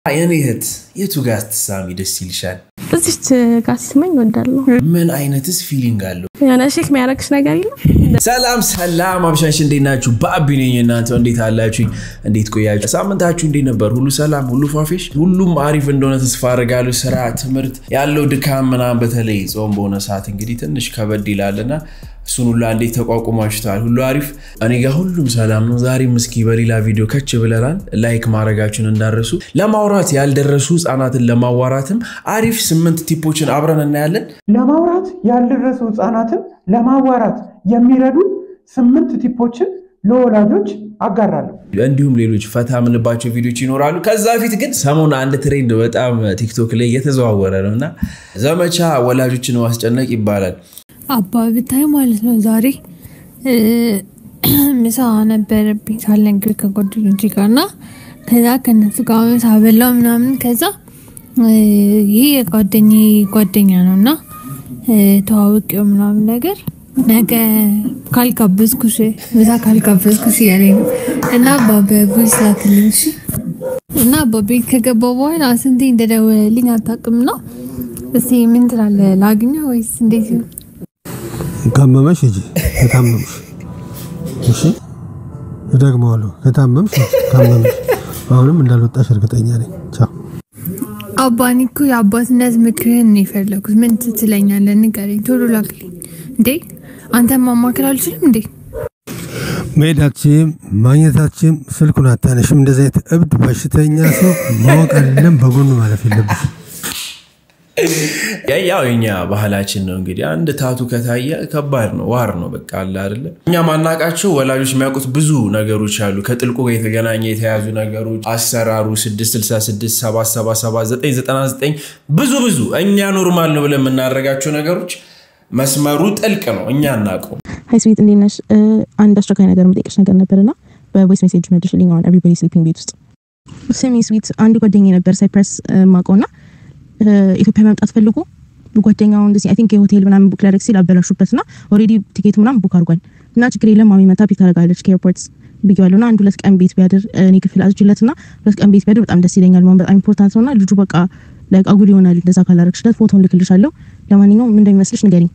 የኔ እህት የቱ ጋር ስትሳሚ ደስ ይልሻል? እዚች ጋር ስትመኝ እወዳለሁ። ምን አይነትስ ፊሊንግ አለው? የሆነ ሼክ የሚያደርግሽ ነገር የለም። ሰላም ሰላም፣ አብሻሽ እንዴት ናችሁ? በአቢ ነኝ። እናንተ እንዴት አላችሁ? እንዴት ቆያችሁ? ሳምንታችሁ እንዴት ነበር? ሁሉ ሰላም፣ ሁሉ ፋፌሽ፣ ሁሉም አሪፍ እንደሆነ ተስፋ አደርጋለሁ። ስራ፣ ትምህርት ያለው ድካም ምናምን፣ በተለይ ጾም በሆነ ሰዓት እንግዲህ ትንሽ ከበድ ይላልና እሱን ሁሉ እንዴት ተቋቁማችኋል? ሁሉ አሪፍ? እኔ ጋር ሁሉም ሰላም ነው። ዛሬም እስኪ በሌላ ቪዲዮ ከች ብለናል። ላይክ ማድረጋችሁን እንዳረሱ። ለማውራት ያልደረሱ ህጻናትን ለማዋራትም አሪፍ ስምንት ቲፖችን አብረን እናያለን። ለማውራት ያልደረሱ ህፃናትን ለማዋራት የሚረዱ ስምንት ቲፖችን ለወላጆች አጋራለሁ። እንዲሁም ሌሎች ፈታ የምንባቸው ቪዲዮች ይኖራሉ። ከዛ በፊት ግን ሰሞኑን አንድ ትሬንድ በጣም ቲክቶክ ላይ እየተዘዋወረ ነው እና ዘመቻ ወላጆችን ማስጨነቅ ይባላል። አባ ብታይ ማለት ነው። ዛሬ ምሳ ነበረብኝ ሳልነግር ከጓደኞቼ ጋር እና ከዛ ከነሱ ጋር ምሳ በላው ምናምን። ከዛ ይሄ የጓደኛ ጓደኛ ነው እና ተዋውቂው ምናምን ነገር ነገ ካልጋበዝኩሽ ምሳ ካልጋበዝኩሽ እያለኝ ነው እና በቮይስ ላክልኝ እሺ። እና በቤት ከገባ በኋላ ስንቴ እንደደወለልኝ አታውቅም። ነው እስኪ ምን ትላለህ? ላግኘው ወይስ እንዴት ነው? ካመመሽ ሂጂ ከታመምሽ፣ እሺ እደግመዋለሁ። ከታመምሽ ካመምሽ፣ አሁንም እንዳልወጣሽ እርግጠኛ ነኝ። ቻው። አባኒ እኮ የአባትነት ምክርህን ነው የፈለኩት። ምን ትለኛለህ? ንገረኝ፣ ቶሎ ላክልኝ። እንዴ አንተን ማማከር አልችልም እንዴ? መሄዳችም ማግኘታችም ስልኩን አታነሽም። እንደዚህ አይነት እብድ በሽተኛ ሰው ማወቅ አይደለም በጎኑ ማለፍ የለብሽ። ያው የኛ ባህላችን ነው እንግዲህ አንድ ታቱ ከታየ ከባድ ነው፣ ዋር ነው በቃ አለ አይደለ። እኛ ማናቃቸው ወላጆች የሚያውቁት ብዙ ነገሮች አሉ። ከጥልቁ ጋር የተገናኘ የተያዙ ነገሮች፣ አሰራሩ 666፣ 777፣ 999 ብዙ ብዙ እኛ ኖርማል ነው ብለን የምናደርጋቸው ነገሮች መስመሩ ጥልቅ ነው፣ እኛ እናውቀው። ሀይ ስዊት እንዴት ነሽ? አንድ አስቸኳይ ነገር የምጠይቅሽ ነገር ነበርና በቮይስ ሜሴጅ መልሽልኝ። አሁን ኤቭሪባዲ ስሊፒንግ ቤት ውስጥ ስሚ ስዊት፣ አንድ ጓደኛ ነበር ሳይፕረስ ማውቀውና ኢትዮጵያ መምጣት ፈልጎ ጓደኛው እንደዚህ አይ ቲንክ የሆቴል ምናምን ቡክ ላደርግ ሲል አበላሹበት እና ኦልሬዲ ቲኬቱ ምናምን ቡክ አድርጓል እና ችግር የለም ማሚ መታ ፒክ ታደርጋለች ከኤርፖርት ብያለሁ እና አንድ ሁለት ቀን ቤት ቢያድር እኔ ክፍል አዝጅለት እና ሁለት ቀን ቤት ቢያድር በጣም ደስ ይለኛል። ማን በጣም ኢምፖርታንት ነው እና ልጁ በቃ ላይክ አጉል ይሆናል እንደዛ ካላረግሽለት ፎቶን ልክልሻለሁ። ለማንኛውም ምን እንደሚመስልሽ ንገሪኝ።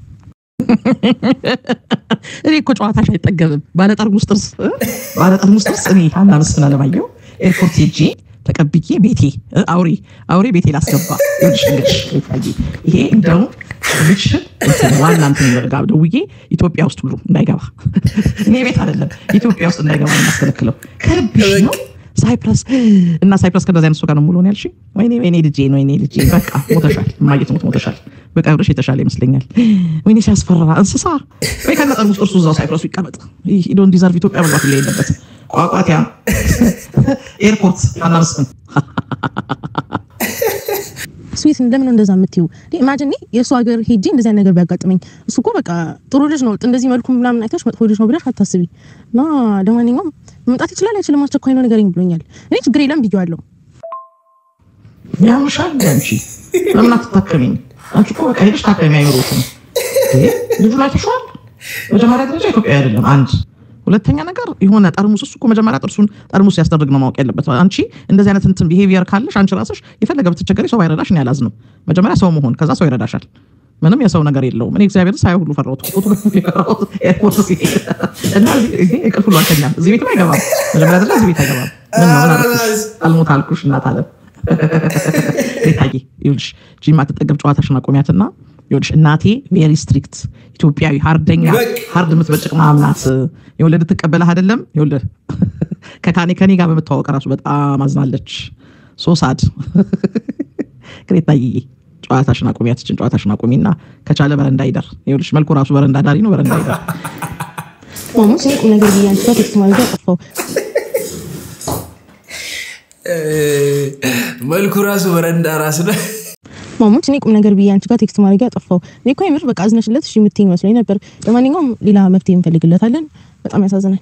እኔ እኮ ጨዋታሽ አይጠገብም። ባለጠርሙስ ጥርስ ባለጠርሙስ ጥርስ እኔ ሀና መስፍን አለማየሁ ኤርፖርት ሄጄ ተቀብዬ ቤቴ አውሬ አውሬ ቤቴ ላስገባ ይኸውልሽ እንግዲህ ቤታዬ ይሄ እንደው ልጅሽን እንትን ዋና እንትን ጋር ደውዬ ኢትዮጵያ ውስጥ ሁሉ እንዳይገባ እኔ ቤት አይደለም ኢትዮጵያ ውስጥ እንዳይገባ የማስከለክለው ከልብሽ ነው። ሳይፕረስ እና ሳይፕረስ ከእንደዚህ አይነት ሰው ጋር ነው ሙሉ ያልሽኝ። ወይኔ ወይኔ ልጄ ወይኔ ልጄ በቃ ሞተሻል፣ እማዬ ትሙት ሞተሻል። በቀብርሽ የተሻለ ይመስለኛል። ወይኔ ሲያስፈራ እንስሳ ወይ ከነጠርሙስ እርሱ እዛው ሳይፕረሱ ይቀመጥ። ዶን ዲዘርቭ ኢትዮጵያ መግባት ላይ የለበት ቋቋቲያ ኤርፖርት አናርስን ስዊት እንደምን ነው እንደዛ የምትዩ? ኢማጂን የእሱ ሀገር ሄጄ እንደዚህ አይነት ነገር ቢያጋጥመኝ እሱ እኮ በቃ ጥሩ ልጅ ነው፣ እንደዚህ መልኩ ምናምን አይተሽ መጥፎ ልጅ ነው ብለሽ አታስቢ። እና ለማንኛውም መምጣት ይችላል አይችልም፣ አስቸኳይ ነው ንገረኝ ብሎኛል። እኔ ችግር የለም ብዬዋለሁ። ያምሻል አንቺ ለምን አትታከሚኝ? አንቺ እኮ በቃ ሄደሽ ታከሚ አይኖሩትም። ልጁ ላይ ተሸዋል። መጀመሪያ ደረጃ ኢትዮጵያ አይደለም አንድ ሁለተኛ ነገር የሆነ ጠርሙስ እሱ እኮ መጀመሪያ ጥርሱን ጠርሙስ ሲያስደርግ ነው ማወቅ ያለበት። አንቺ እንደዚህ አይነት እንትን ቢሄቪየር ካለሽ አንቺ ራስሽ የፈለገ ብትቸገሪ ሰው ባይረዳሽ እኔ አላዝንም። መጀመሪያ ሰው መሆን ከዛ ሰው ይረዳሻል። ምንም የሰው ነገር የለውም። እኔ እግዚአብሔር ሳይ ሁሉ ፈራሁት ኤርፖርት ሲሄድ እና ይሄ እንቅልፍ ሁሉ አልተኛም። እዚህ ቤትም አይገባም። መጀመሪያ ደረጃ እዚህ ቤት አይገባም። ምን ነው ምን አልኩሽ? አልሞት አልኩሽ እናት አለም ቤታዬ ይኸውልሽ ጂማ ትጠገብ ጨዋታሽን አቆሚያትና ይኸውልሽ እናቴ ቬሪ ስትሪክት ኢትዮጵያዊ ሀርደኛ ሀርድ የምትበጭቅ ማምናት የወለድ ትቀበልህ አይደለም የወለድ ከካኔ ከኔ ጋር በምታወቅ ራሱ በጣም አዝናለች። ሶሳድ ግሬታዬ ጨዋታሽን አቁሚ፣ ያትችን ጨዋታሽን አቁሚና ከቻለ በረንዳ ይደር። ይኸውልሽ መልኩ ራሱ በረንዳ ዳሪ ነው። በረንዳ ይደር። ማሙስ እኔ ቁም ነገር ብዬ አንቺ ጋር ቴክስት ማድረግ አጠፋው። መልኩ ራሱ በረንዳ ራስ ነው። ማሙት እኔ ቁም ነገር ብዬ አንቺ ጋር ቴክስት ማድረግ አጠፋው። እኔ እኮ የምር በቃ አዝነሽለት እሺ የምትይኝ መስሎኝ ነበር። ለማንኛውም ሌላ መፍትሄ እንፈልግለታለን። በጣም ያሳዝናል።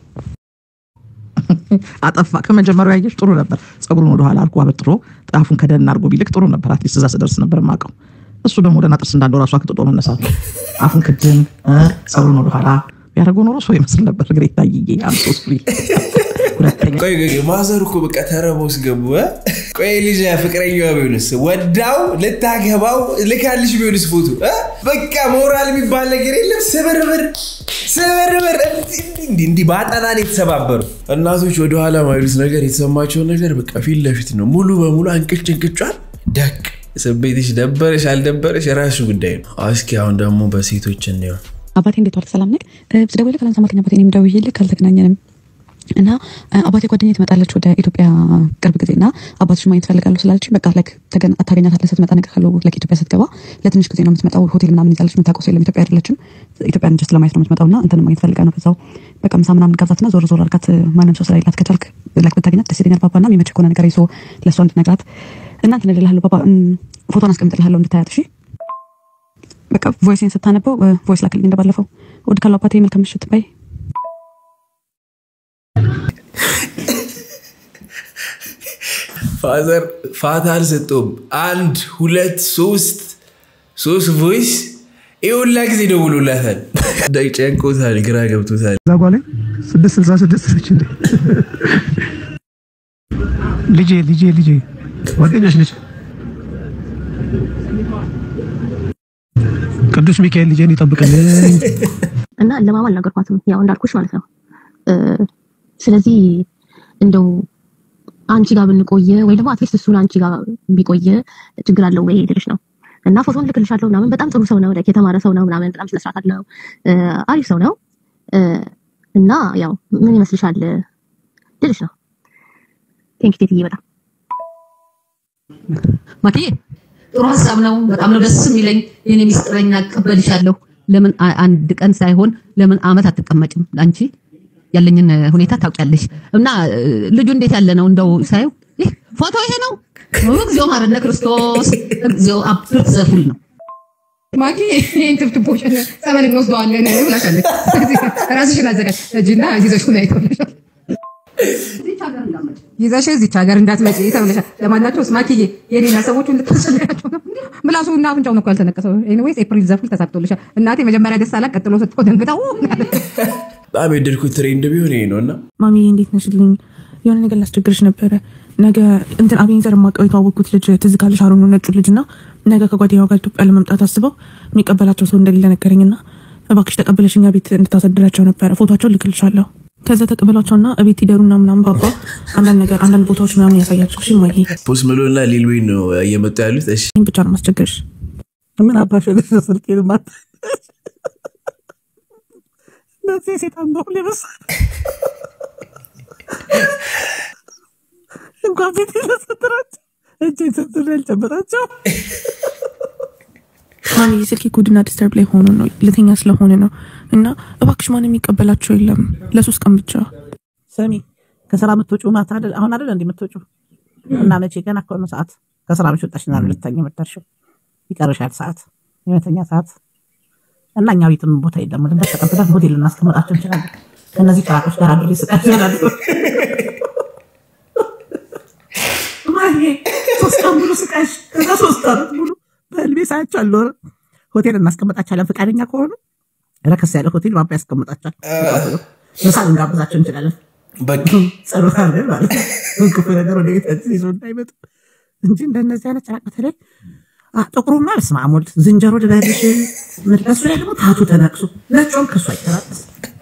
አጠፋ ከመጀመሪያው ያየሽ ጥሩ ነበር። ፀጉሩን ወደኋላ አርጎ አበጥሮ ጣፉን ከደን አርጎ ቢልክ ጥሩ ነበር። አትሊስት እዛ ስደርስ ነበር የማውቀው። እሱ ደግሞ ወደና ጥርስ እንዳለው ራሱ አክጥጦ መነሳት አፉን ክድን ፀጉሩን ወደኋላ ቢያደርገው ኖሮ ሰው ይመስል ነበር። ግሬታ ይዬ አምሶ ስሪ ሁለተኛ ቆይ ቆይ፣ ቆይ፣ ማዘር እኮ በቃ ተረቦስ ገቡ እ? ቆይ ልጅ ፍቅረኛዋ ቢሆንስ ወዳው ልታገባው ልካልሽ ቢሆንስ ፎቶ እ? በቃ ሞራል የሚባል ነገር የለም። ስብርብር ስብርብር እንዲህ- እንዲህ እንዲህ በአጠናን የተሰባበሩ እናቶች ወደኋላ ማይሉት ነገር የተሰማቸውን ነገር በቃ ፊት ለፊት ነው ሙሉ በሙሉ አንቅጭ እንቅጯል ደቅ ስቤትሽ ደበረሽ አልደበረሽ የራሱ ጉዳይ ነው። እስኪ አሁን ደግሞ በሴቶች እንየው። አባቴ እንዴት ዋልክ? ሰላም ነህ? ስደውልልህ ካላንሳማልከኝ አባቴ እኔም ደውዬልህ ካልተገናኘንም እና እ፣ አባቴ ጓደኛዬ ትመጣለች ወደ ኢትዮጵያ ቅርብ ጊዜ እና አባትሽ ማየት ፈልጋለሁ ስላለችኝ በቃ ላይክ ተገና- ታገኛታለህ ስትመጣ ነገር ካለው ላይክ ኢትዮጵያ ስትገባ ለትንሽ ጊዜ ነው የምትመጣው። ሆቴል ምናምን ይዛለች። የምታውቀው ሰው የለም። ኢትዮጵያ አይደለችም። ኢትዮጵያን ጀስት ለማየት ነው የምትመጣው እና እንትን ማየት ፈልጋ ነው። ከዛው በቃ ምሳ ምናምን ጋብዛትና ዞር ዞር አልካት። ማንም ሰው ስለሌላት ከቻልክ ላይክ ብታገኛት ደስ ይለኛል። ባባ እና የሚመች ከሆነ ነገር ይዞ ለእሷ እንድነግራት እና እንትን እልልሃለሁ። ባባ እም፣ ፎቶን አስቀምጥልሃለሁ እንድታያት እሺ። በቃ ቮይስን ስታነበው ቮይስ ላክልኝ እንደባለፈው። ውድ ካለው አባቴ መልካም ምሽት ባይ። ፋዘር ፋታ አልሰጠውም። አንድ ሁለት ሶስት ሶስት ቮይስ ይሁላ ጊዜ ደውሎላታል። ጨንቆታል፣ ግራ ገብቶታል። እዛ ጓ ላይ ስድስት ስልሳ ስድስት ነች እንዴ? ልጄ ልጄ ልጄ ጓደኛሽ ነች። ቅዱስ ሚካኤል ልጄን ይጠብቅልኝ። እና ለማማ አልነገርኳትም ያው እንዳልኩሽ ማለት ነው እ፣ ስለዚህ እንደው አንቺ ጋር ብንቆየ ወይ ደግሞ አትሊስት እሱን አንቺ ጋር ቢቆየ ችግር አለው ወይ ልልሽ ነው እና ፎቶን ልክልሻለሁ ምናምን በጣም ጥሩ ሰው ነው like የተማረ ሰው ነው ምናምን በጣም ስነስርዓት አለው እ፣ አሪፍ ሰው ነው እ፣ እና ያው ምን ይመስልሻል ልልሽ ነው ቴንክ ቴትዬ በጣም ማክዬ ጥሩ ሀሳብ ነው። በጣም ነው ደስ የሚለኝ። የኔ ሚስጥረኛ እቀበልሻለሁ። ለምን አ- አንድ ቀን ሳይሆን ለምን አመት አትቀመጭም? አንቺ ያለኝን እ, ሁኔታ ታውቂያለሽ። እና እ, ልጁ እንዴት ያለ ነው? እንደው ሳየው ይህ ፎቶ ይሄ ነው። እግዚኦ ማረነ ክርስቶስ፣ እግዚኦ አብርት ዘፉል ነው። ማኪ ይህን ትብትቦች ጸበል እንወስደዋለን ብላሻለች። ራስሽን አዘጋጅ እጅና ይዘሽ ሁና ይተውልሻል ይዘሽ እዚች ሀገር እንዳትመጪ ተብለሻል። ለማናቸውስ ማኪዬ የኔና ሰዎቹን ልታስጨንቃቸው ነው። ምላሱ እና አፍንጫው ነው እኮ ያልተነቀሰው። ኤኒዌይስ ኤፕሪል ዘፉል ተሳክቶልሻል። እናቴ መጀመሪያ ደስ አላት፣ ቀጥሎ ስትቆ ደንግጣ ው በጣም የወደድኩት ትሬንድ ቢሆን ይሄ ነው እና ማሚ እንዴት ነሽልኝ? የሆነ ነገር ላስቸግርሽ ነበረ። ነገ እንትን አቤኔዘር የማውቀው የተዋወቅኩት ልጅ ትዝ ካለሽ አሮኑ ነጩ ልጅ እና ነገ ከጓደኛው ጋር ኢትዮጵያ ለመምጣት አስበው የሚቀበላቸው ሰው እንደሌለ ነገረኝና እባክሽ ተቀበለሽ እኛ ቤት እንድታሳድራቸው ነበረ። ፎቶቸውን ልክልሻለሁ። ከዛ ተቀበሏቸውና እቤት ይደሩና ምናምን ባባ አንዳንድ ነገር አንዳንድ ቦታዎች ምናምን ያሳያቸው። እሺ ማዬ፣ ፖስት መሎና ሊል ዌይን ነው እየመጡ ያሉት። እሺ ይህን ብቻ ነው ማስቸገርሽ። ምን አባሽ ወደ ስልክ ልማት እነዚህ ሴጣን ነው ሊበስ እንኳን ቤት ለሰጥራቸው እጅ ሰጥር ያልጨበጣቸው ማሚ ስልኬ ኩድና ዲስተርብ ላይ ሆኖ ነው ልተኛ ስለሆነ ነው እና እባክሽ ማንም የሚቀበላቸው የለም ለሶስት ቀን ብቻ ሰሚ ከስራ የምትወጪው ማታ አይደል? አሁን አይደል እንዲህ የምትወጪው እና መቼ ገና እኮ ነው ሰዓት ከስራ መች ወጣሽ ና ልተኛ የምትደርሺው ይቀርሻል ሰዓት የመተኛ ሰዓት እና እኛ ቤትም ቦታ የለም ልበት ተቀብለን ሆቴል ልናስቀምጣቸው እንችላለን ከእነዚህ ጭራቆች ጋር አድሬ ስቃ ይችላሉ ማዬ ሶስት ቀን ሙሉ ስቃሽ ከዛ ሶስት አመት ሙሉ በህልሜ ሳያቸው አልኖረ ሆቴል እናስቀምጣቸዋለን ፈቃደኛ ከሆኑ ረከስ ያለ ሆቴል ባባ ያስቀምጣቸዋል ምሳ ልንጋብዛቸው እንችላለን በቃ ጸሎት አድርገን ማለት ነው። ክፉ ነገር ወደ ቤታችን ይዞ እንዳይመጡ እንጂ እንደነዚህ አይነት ጭራቅ በተለይ አ፣ ጥቁሩማ በስመ አብ ወልድ ዝንጀሮ ድበልሽ ምድረሱ ላይ ደግሞ ታቱ ተነቅሱ ነጮም ከሱ አይተራስ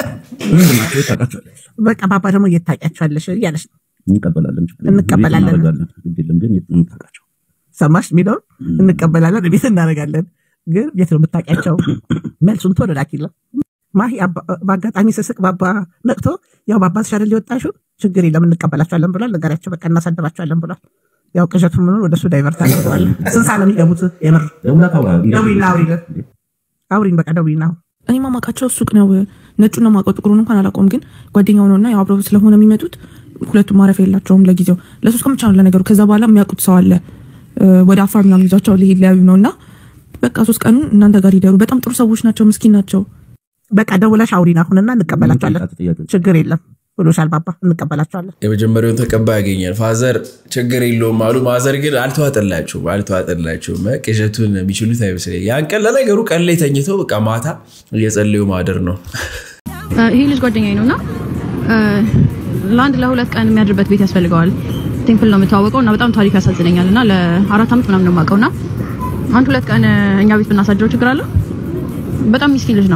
በቃ ባባ ደግሞ እየታቂያቸዋለሽ እያለሽ ነው። እንቀበላለን እንቀበላለን። እናደርጋለን። ግድ የለም ግን የት ነው የምታውቃቸው? ሰማሽ የሚለውን እንቀበላለን፣ ቤት እናደርጋለን። ግን የት ነው የምታውቂያቸው? መልሱን ቶሎ ላኪለ ማሂ አባ- በአጋጣሚ ስስቅ ባባ ነቅቶ ያው ባባ ተሻለ ሊወጣሹ ችግር የለም እንቀበላቸዋለን ብሏል። ነገራቸው በቃ እናሳድራቸዋለን ብሏል። ያው ቅዠቱ ምኑ ወደ እሱ ዳይቨርት አድርገዋል። ስንት ሰዓት ነው የሚገቡት? የምር ደውላት አውራ ደውይና አውሪልን፣ አውሪን በቃ ደውይና እኔ ማማቃቸው ሱቅ ነው ነጩን ነው ማውቀው ጥቁሩን እንኳን አላውቀውም ግን ጓደኛው ነው እና ያው አብረው ስለሆነ የሚመጡት ሁለቱም ማረፊያ የላቸውም ለጊዜው ለሶስት ቀን ብቻ ነው ለነገሩ ከዛ በኋላ የሚያውቁት ሰው አለ እ፣ ወደ አፋር ምናምን ይዟቸው ሊሄድ ሊያዩ ነው እና በቃ ሶስት ቀኑን እናንተ ጋር ይደሩ በጣም ጥሩ ሰዎች ናቸው ምስኪን ናቸው በቃ ደውለሽ አውሪን አሁንና እንቀበላቸዋለን። ችግር የለም ብሎሻል ባባ፣ እንቀበላቸዋለን። የመጀመሪያውን ተቀባይ ያገኛል። ፋዘር ችግር የለውም አሉ። ማዘር ግን አልተዋጠላቸውም አልተዋጠላቸውም። ቅዠቱን የሚችሉት አይመስለኝም። ያን ቀን ለነገሩ ቀን ላይ ተኝተው በቃ ማታ እየጸለዩ ማደር ነው። ይሄ ልጅ ጓደኛዬ ነው እና ለአንድ ለሁለት ቀን የሚያድርበት ቤት ያስፈልገዋል። ቴምፕል ነው የምታወቀው እና በጣም ታሪክ ያሳዝነኛል እና ለአራት ዓመት ምናምን ነው የማውቀው እና አንድ ሁለት ቀን እኛ ቤት ብናሳድረው ችግር አለው። በጣም ሚስኪን ልጅ ነው።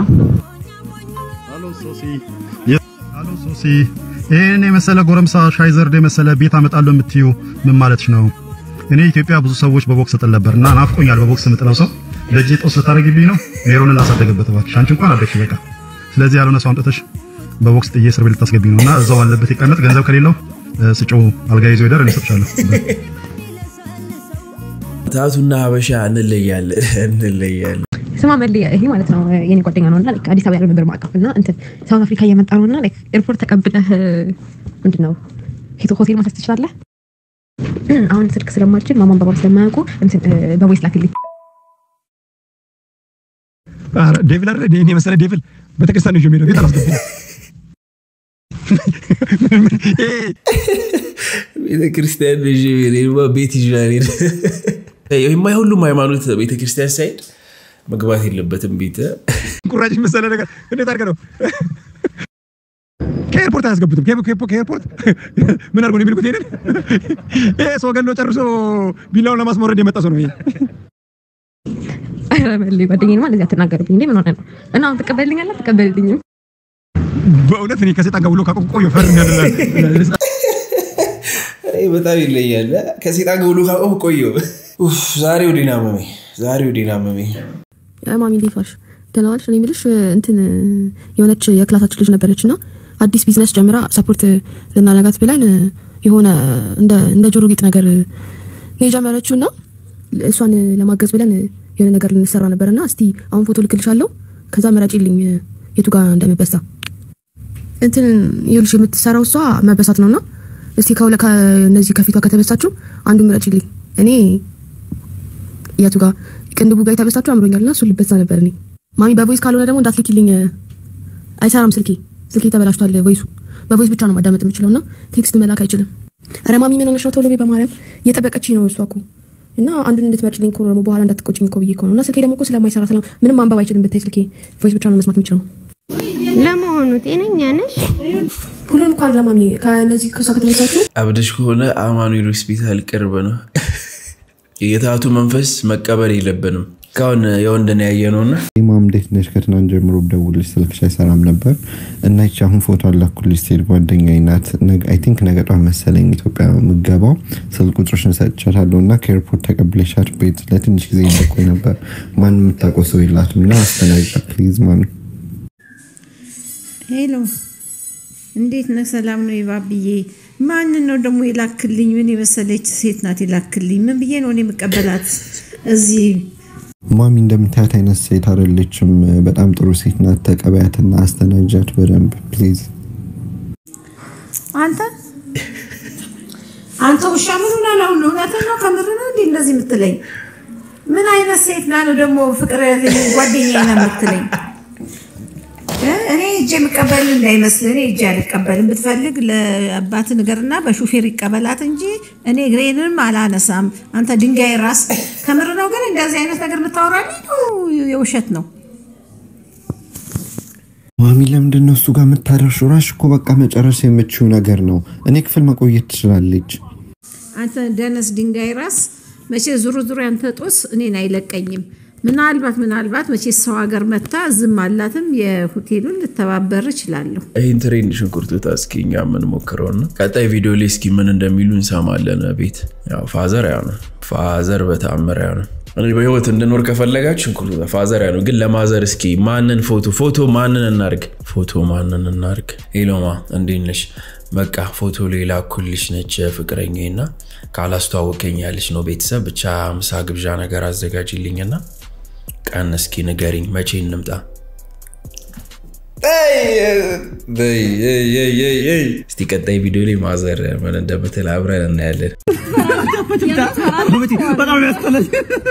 አሎ ሶሲ፣ ይሄን የመሰለ ጎረምሳ ሻይ ዘርድ የመሰለ ቤት አመጣለሁ የምትዩ ምን ማለትሽ ነው? እኔ ኢትዮጵያ ብዙ ሰዎች በቦክስ እጥል ነበር እና ናፍቆኛል። በቦክስ የምጥለው ሰው ለእጄ ጦስ ልታደርጊብኝ ነው? ሜሮንን ላሳደገበት እባክሽ። አንቺ እንኳን አደግሽ በቃ። ስለዚህ ያልሆነ ሰው አምጥተሽ በቦክስ ጥዬ እስር ቤት ልታስገቢኝ ነው እና እዛው አለበት ይቀመጥ። ገንዘብ ከሌለው ስጮ አልጋ ይዞ ይደር፣ እኔ እሰጥሻለሁ። ታቱና ሀበሻ እንለያለን እንለያለን። ስማ መሌ ይሄ ማለት ነው የኔ ጓደኛ ነው እና ላይክ አዲስ አበባ ያለው ነበር ማቀፍ እና እንትን ሳውት አፍሪካ እየመጣ ነው እና ላይክ ኤርፖርት ተቀብለህ ምንድን ነው ሄቶ ሆቴል ማሰስ ትችላለህ። አሁን ስልክ ስለማልችል ማማን ባባ ስለማያውቁ እንትን በቮይስ ላክልኝ። ኧረ ዴቪል አይደል እኔ መሰለ ዴቪል ቤተክርስቲያን ነው የሚሄደው ቤት አላስገባም። ቤተክርስቲያን ቤት ይዣል የማይሁሉም ሃይማኖት ቤተክርስቲያን ሳይድ መግባት የለበትም ቤት ቁራጭ መሰለ ነገር እንዴት አድርገህ ነው ከኤርፖርት አያስገቡትም። ከኤርፖርት ከኤርፖርት ምን አድርጎ ነው የሚልኩት? ይሄንን ይሄ ሰው ገሎ ጨርሶ ቢላውን ለማስመረድ የመጣ ሰው ነው ይሄ። ኧረ መሌ ጓደኛዬንማ እንደዚህ አትናገርብኝ እንዴ! ምን ሆነ ነው? እና አሁን ትቀበልልኛለህ? አትቀበልልኝም? በእውነት እኔ ከሴጣን ጋር ውሎ ካቆም ቆየ ፈር እንዳለ በጣም ይለያል። ከሴጣን ጋር ውሎ ካቆም ቆየው። ዛሬ ወዲና መሜ ዛሬ ወዲና መሜ ማሚ እንዴት ዋልሽ? ደህና ዋልሽ? እኔ የምልሽ እንትን የሆነች የክላሳችን ልጅ ነበረች እና አዲስ ቢዝነስ ጀምራ ሰፖርት ልናረጋት ብለን የሆነ እንደ ጆሮ ጌጥ ነገር ነው የጀመረችው እና እሷን ለማገዝ ብለን የሆነ ነገር ልንሰራ ነበር እና እስቲ አሁን ፎቶ ልክልሻለሁ ከዛ መረጪልኝ የቱ ጋር እንደምበሳ እንትን ይኸውልሽ የምትሰራው እሷ መበሳት ነውና እስቲ ከሁለ ከነዚህ ከፊቷ ከተበሳችሁ አንዱ ምረጪልኝ እኔ የቱ ጋር ቅንድቡ ጋር የተበሳችሁ አምሮኛልና እሱ ልበሳ ነበር እኔ ማሚ በቮይስ ካልሆነ ደግሞ እንዳትልኪልኝ አይሰራም ስልኬ ስልኬ ተበላሽቷል ቮይሱ በቮይስ ብቻ ነው ማዳመጥ የምችለው እና ቴክስት መላክ አይችልም ኧረ ማሚ ምን ሆነሽ ነው ቶሎ በይ በማርያም እየጠበቀችኝ ነው እሷ እኮ እና አንዱን እንድትመርጭልኝ እኮ ነው ደግሞ በኋላ እንዳትቆጭኝ እኮ ብዬ እኮ ነው እና ስልኬ ደግሞ እኮ ስለማይሰራ ስለ ምንም ማንበብ አይችልም ብታይ ስልኬ ቮይስ ብቻ ነው መስማት የሚችለው ለመሆኑ ጤነኛ ነሽ? ሁሉም እንኳን ለማሚ ከነዚህ ከሷ ከተመሳችሁ አብደሽ ከሆነ አማኑኤል ሆስፒታል ቅርብ ነው። የታቱ መንፈስ መቀበል የለብንም። እስካሁን የወንድን ያየ ነውና ማም እንዴት ነሽ? ከትናንት ጀምሮ ብደውልሽ ስልክሽ አይሰራም ነበር እና ይቺ አሁን ፎቶ አላኩልሽ ሴት ጓደኛዬ ናት። አይ ቲንክ ነገ ጧት መሰለኝ ኢትዮጵያ የምገባው ስልክ ቁጥርሽን ሰጥቻታለሁ እና ከኤርፖርት ተቀብለሻት ቤት ለትንሽ ጊዜ እንደቆይ ነበር። ማንም የምታውቀው ሰው የላትም እና አስተናግጫ ፕሊዝ ማሚ። ሄሎ እንዴት ነህ? ሰላም ነው ይባብዬ። ማንን ነው ደግሞ የላክልኝ? ምን የመሰለች ሴት ናት የላክልኝ። ምን ብዬ ነው እኔ የምቀበላት? እዚህ ማሚ እንደምታያት አይነት ሴት አይደለችም። በጣም ጥሩ ሴት ናት። ተቀበያትና አስተናጃት በደንብ ፕሊዝ። አንተ አንተ ውሻ ምን ሆና ነው? እውነትህን ነው? ከምር ነው እንዴ እንደዚህ የምትለኝ? ምን አይነት ሴት ና ነው ደግሞ ፍቅር ጓደኛዬ ነው የምትለኝ? እኔ እጄ የምቀበል እንዳይመስል እኔ እጄ አልቀበልም። ብትፈልግ ለአባት ንገርና በሹፌር ይቀበላት እንጂ እኔ እግሬንም አላነሳም። አንተ ድንጋይ ራስ። ከምር ነው ግን እንደዚህ አይነት ነገር የምታወራልኝ ነው የውሸት ነው? ማሚ ለምንድን ነው እሱ ጋር የምታደርሽው? ራሽ እኮ በቃ መጨረስ የምችው ነገር ነው። እኔ ክፍል መቆየት ትችላለች። አንተ ደነስ ድንጋይ ራስ። መቼ ዙሩ ዙሩ ያንተ ጦስ እኔን አይለቀኝም። ምናልባት ምናልባት መቼ ሰው ሀገር መታ ዝም አላትም የሆቴሉን ልተባበር እችላለሁ። ይህን ትሬንድ ሽንኩርት እስኪ እኛ የምንሞክረውና ቀጣይ ቪዲዮ ላይ እስኪ ምን እንደሚሉ እንሰማለን። ቤት ያው ፋዘር ያው ነው ፋዘር በተአምር ያው ነው። እኔ በህይወት እንድኖር ከፈለጋችሁ ሽንኩርት ፋዘር ያው ነው። ግን ለማዘር እስኪ ማንን ፎቶ ፎቶ ማንን እናርግ? ፎቶ ማንን እናርግ? ሄሎማ እንዴት ነሽ? በቃ ፎቶ ሌላ ኩልሽ ነች ፍቅረኛዬ እና ካላስተዋወቀኝ ያለች ነው ቤተሰብ ብቻ ምሳ ግብዣ ነገር አዘጋጅልኝና ቀን እስኪ ንገሪኝ፣ መቼ እንምጣ? እስቲ ቀጣይ ቪዲዮ ላይ ማዘር ምን እንደምትል አብረን እናያለን። በጣም ነው ያስጠላኝ።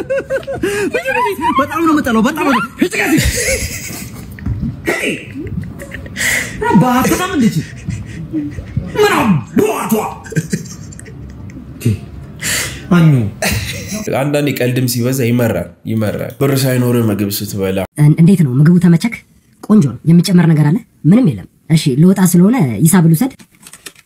በጣም ነው የምጠላው። በጣም ነው በጣም እንዴት ምን አባቷ አኙ አንዳንዴ ቀልድም ሲበዛ ይመራል ይመራል። ብር ሳይኖር ምግብ ስትበላ እንዴት ነው ምግቡ? ተመቸክ? ቆንጆ ነው። የሚጨመር ነገር አለ? ምንም የለም። እሺ ልወጣ ስለሆነ ሂሳብ ልውሰድ።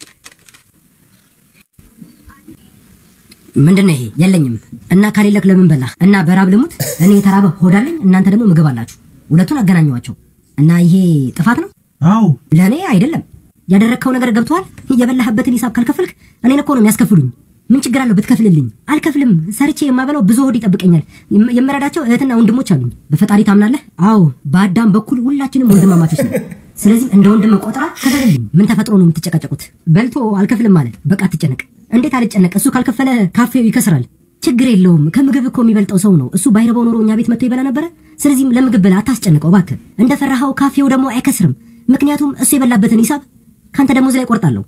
ምንድን ነው ይሄ? የለኝም። እና ከሌለክ ለምን በላህ? እና በራብ ልሙት? እኔ የተራበ ሆዳለኝ፣ እናንተ ደግሞ ምግብ አላችሁ። ሁለቱን አገናኘዋቸው እና ይሄ ጥፋት ነው? አዎ። ለእኔ አይደለም። ያደረግከው ነገር ገብቶሃል? የበላህበትን ሂሳብ ካልከፈልክ እኔን እኮ ነው የሚያስከፍሉኝ። ምን ችግር አለው ብትከፍልልኝ? አልከፍልም። ሰርቼ የማበላው ብዙ ሆድ ይጠብቀኛል። የም- የምረዳቸው እህትና ወንድሞች አሉኝ። በፈጣሪ ታምናለህ? አዎ። በአዳም በኩል ሁላችንም ወንድማማቾች ነን። ስለዚህ እንደ ወንድም ቆጥራ ክፈልልኝ። ምን ተፈጥሮ ነው የምትጨቃጨቁት? በልቶ አልከፍልም ማለት በቃ አትጨነቅ። እንዴት አልጨነቅ? እሱ ካልከፈለ ካፌው ይከስራል። ችግር የለውም። ከምግብ እኮ የሚበልጠው ሰው ነው። እሱ ባይረባው ኖሮ እኛ ቤት መጥቶ ይበላ ነበረ። ስለዚህም ለምግብ ብላ አታስጨንቀው እባክህ። እንደፈራኸው ካፌው ደግሞ አይከስርም። ምክንያቱም እሱ የበላበትን ሂሳብ ከአንተ ደሞዝ ላይ ቆርጣለሁ።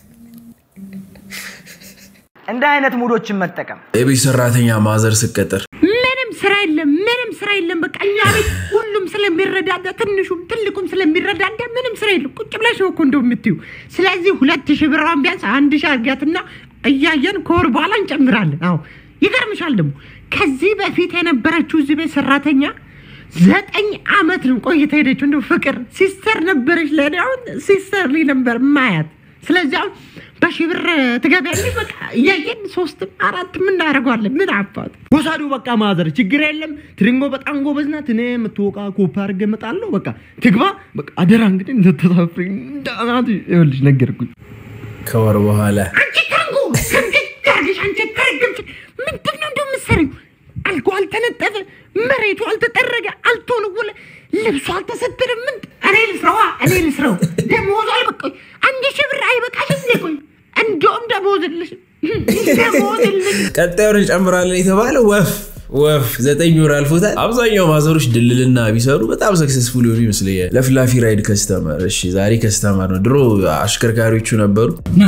እንደ አይነት ሙዶችን መጠቀም የቤት ሰራተኛ ማዘር ስቀጠር ምንም ስራ የለም፣ ምንም ስራ የለም። በቃ እኛ ቤት ሁሉም ስለሚረዳዳ ትንሹም ትልቁም ስለሚረዳዳ ምንም ስራ የለም። ቁጭ ብለሽ ነው እኮ እንደው የምትዩ። ስለዚህ ሁለት ሺህ ብሯን ቢያንስ አንድ ሺህ አድርጊያትና እያየን ከወር በኋላ እንጨምራለን። አዎ ይገርምሻል ደግሞ ከዚህ በፊት የነበረችው እዚህ ቤት ሰራተኛ ዘጠኝ አመት ነው ቆይታ ሄደችው። እንደው ፍቅር ሲስተር ነበረች ለእኔ አሁን ሲስተር ልኝ ነበር ማያት። ስለዚህ አሁን በሺህ ብር ትገቢያለሽ። በቃ እያየን ሶስትም አራትም እናደርገዋለን። ምን አባቱ ወሳዱ በቃ ማዘር ችግር የለም። ትሪንጎ በጣም ጎበዝ ናት። እኔ የምትወቃ ኮፓ አድርጌ እመጣለሁ። በቃ ትግባ። በቃ አደራ እንግዲህ እንደተሳፍሪ እንዳናት ይኸውልሽ ነገርኩኝ። ከወር በኋላ አንቺ ታንጎ ከምትታርግሽ አንቺ ታርግም ምንድን ነው እንደው የምትሰሪው? አልጋ አልተነጠፈ፣ መሬቱ አልተጠረገ፣ አልተወለወለ፣ ልብሱ አልተሰደረ። ምን እኔ ልስራዋ እኔ ልስራው። ደሞዙ አልበቃኝ። አንድ ሺህ ብር አይበቃሽም እንዴ? ቆይ እንደውም ደሞዝልሽ ደሞዝልሽ ቀጣዩን እንጨምራለን የተባለ ወፍ ወፍ ዘጠኝ ወር አልፎታል። አብዛኛው ማዘሮች ድልልና ቢሰሩ በጣም ሰክሰስፉል የሆኑ ይመስለኛል። ለፍላፊ ራይድ ከስተመር። እሺ ዛሬ ከስተመር ነው። ድሮ አሽከርካሪዎቹ ነበሩ።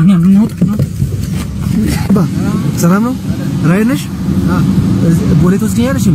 ሰላም ነው? ራይድ ነሽ? ቦሌ ትወስደኛለሽም?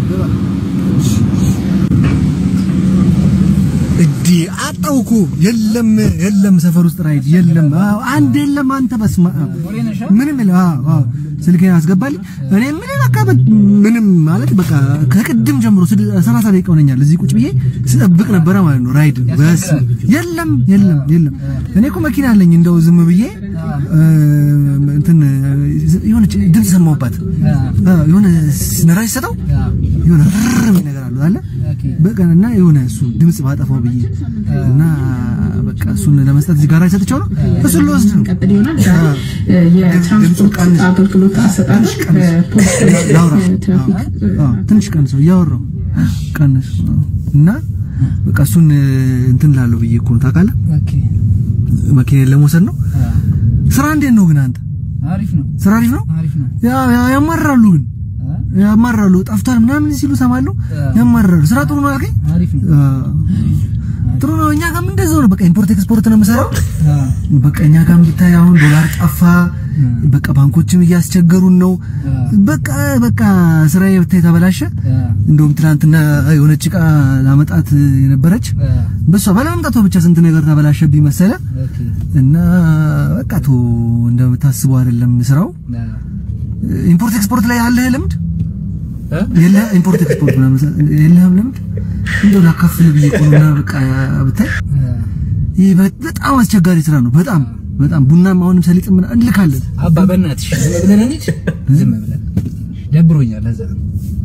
እዲ አጣው እኮ የለም የለም፣ ሰፈር ውስጥ ራይድ የለም። አዎ አንድ የለም። አንተ በስማ ምንም የለም። አዎ አዎ፣ ስልኬን አስገባልኝ። እኔ ምን በቃ በ- ምንም ማለት በቃ ከቅድም ጀምሮ ስድ- ሰላሳ ደቂቃ ሆነኛል እዚህ ቁጭ ብዬ ስጠብቅ ነበረ ማለት ነው። ራይድ በስ የለም የለም የለም። እኔ እኮ መኪና አለኝ እንደው ዝም ብዬ እ፣ እንትን የሆነች ድምፅ ሰማሁባት እ፣ የሆነ ነዳጅ ሰጠው የሆነ ርር የሚል ነገር አለው አለ በቃ እና የሆነ እሱ ድምፅ ባጠፋው ብዬ እና በቃ እሱን ለመስጠት እዚህ ጋራጅ ሰጥቼው ነው እሱን ልወስድ ነው። አዎ። ድምፁን ቀንስ፣ ትንሽ ቀንስ፣ ላውራ። አዎ፣ ትንሽ ቀንሰው እያወራው ቀንስ አዎ። እና በቃ እሱን እንትን ላለው ብዬ እኮ ነው ታውቃለህ። መኪናዬን ለመውሰድ ነው። ስራ እንዴት ነው ግን አንተ? አሪፍ ነው። ስራ አሪፍ ነው። አሪፍ ነው። ያ- ያ- ያማራሉ ግን ያማራሉ። ጠፍቷል ምናምን ሲሉ ሰማለሁ። ያማራሉ። ስራ ጥሩ ነው አልከኝ? አሪፍ ነው። አዎ። ጥሩ ነው። እኛ ጋርም እንደዛው ነው። በቃ ኢምፖርት ኤክስፖርት ነው የምሰራው። በቃ እኛ ጋርም ብታይ አሁን ዶላር ጠፋ። በቃ ባንኮችም እያስቸገሩን ነው። በቃ በቃ ስራዬ ብታይ ተበላሸ። እንደውም ትናንትና የሆነች እቃ ላመጣት የነበረች በሷ ባለመምጣቷ ብቻ ስንት ነገር ተበላሸብኝ መሰለ እና በቃ ቶ እንደምታስበው አይደለም ስራው። ኢምፖርት ኤክስፖርት ላይ ያለህ ልምድ የለህ? ኢምፖርት ኤክስፖርት ምናምን የለህም ልምድ? እንደው ላካፍልህ ብዬ እኮ ነው። እና በቃ ብታይ ይህ በጣም አስቸጋሪ ስራ ነው። በጣም በጣም ቡናም አሁንም ሰሊጥ ምናምን እንልካለን። አባ በእናትሽ ዝም ብለን እንሂድ። ዝም ብለን ደብሮኛል። ለዛ ነው።